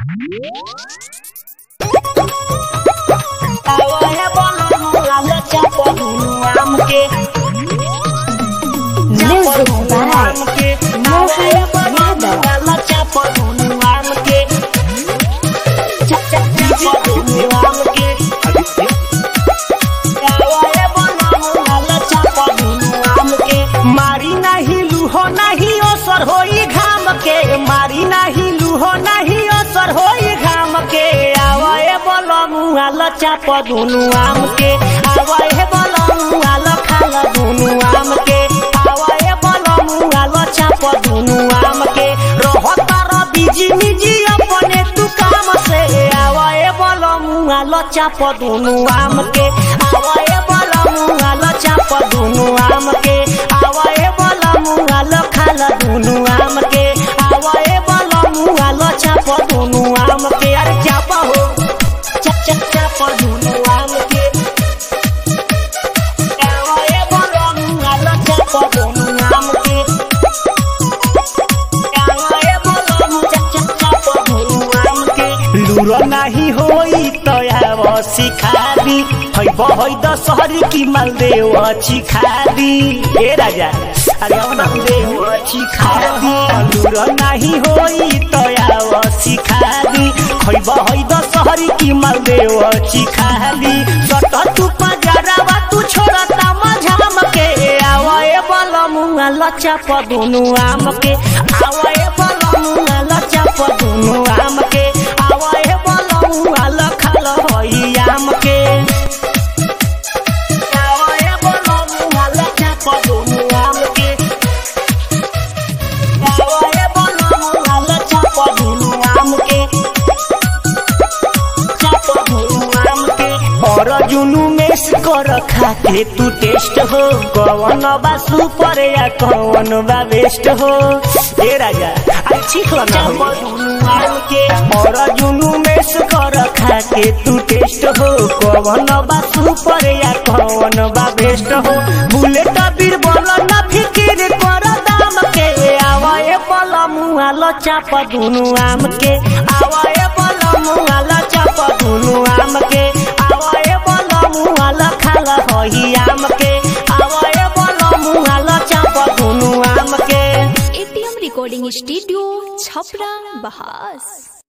Music by Mohan Yadav. मारी नाही लूहो नहीं असर होई घाम के मारी नहीं लूहो नहीं असर होई घाम के आवे बलमुआ लचाप दुनु आम के आवे बलमुआ लखाल दुनु आम के आवे बलमुआ लचाप दुनु आम के रहता र बिजी निजी अपने तू काम से आवे बलमुआ लचाप दुनु आम के आवे बलमुआ लचाप दुनु आम के आवे बलमुआ लखाल दुनु आम के आवे बलमुआ लचाप दुनु आम के अरे चाप हो चप चप चाप दुनु आम के आवे बलमुआ लचाप दुनु आम के आवे बलमुआ चप चप चाप दुनु आम के लूरो नाही होई तयाव सिखादी है बहै दशहरी की मालदेव चिखादी ए राजा अरे अब मालदेव चिखादी लूरो नाही होई तयाव सिखादी है बहै दशहरी की मालदेव चिखादी सट तू पजरावा तू छोड़ता मझाम के आवे बलमुआ लचाप दुनु आम के आवे बलमुआ लचाप दुनु आम के आवे बलमुआ लखाल हई आम के आवे बलमुआ लचाप दुनु आम के आवे बलमुआ लचाप दुनु आम के चाप दुनु आम के और जुनू मेस कर खाते तू टेस्ट हो कौन बा सुपर या कौन बा बेस्ट हो ए राजा आई ठीक ना के और जुनू मेस कर खाते तू टेस्ट हो कौन बा सुपर या कौन बा बेस्ट हो बुलेट बीरबल ना फिकिर कर दाम के आवे बल मुआ लचाप दुनु आम के आवे बल मुआ लचाप दुनु आम के आवे बल मुआ लखाल हई आम के आवे बल मुआ लचाप दुनु आम के एटीएम रिकॉर्डिंग स्टूडियो छपरा बहास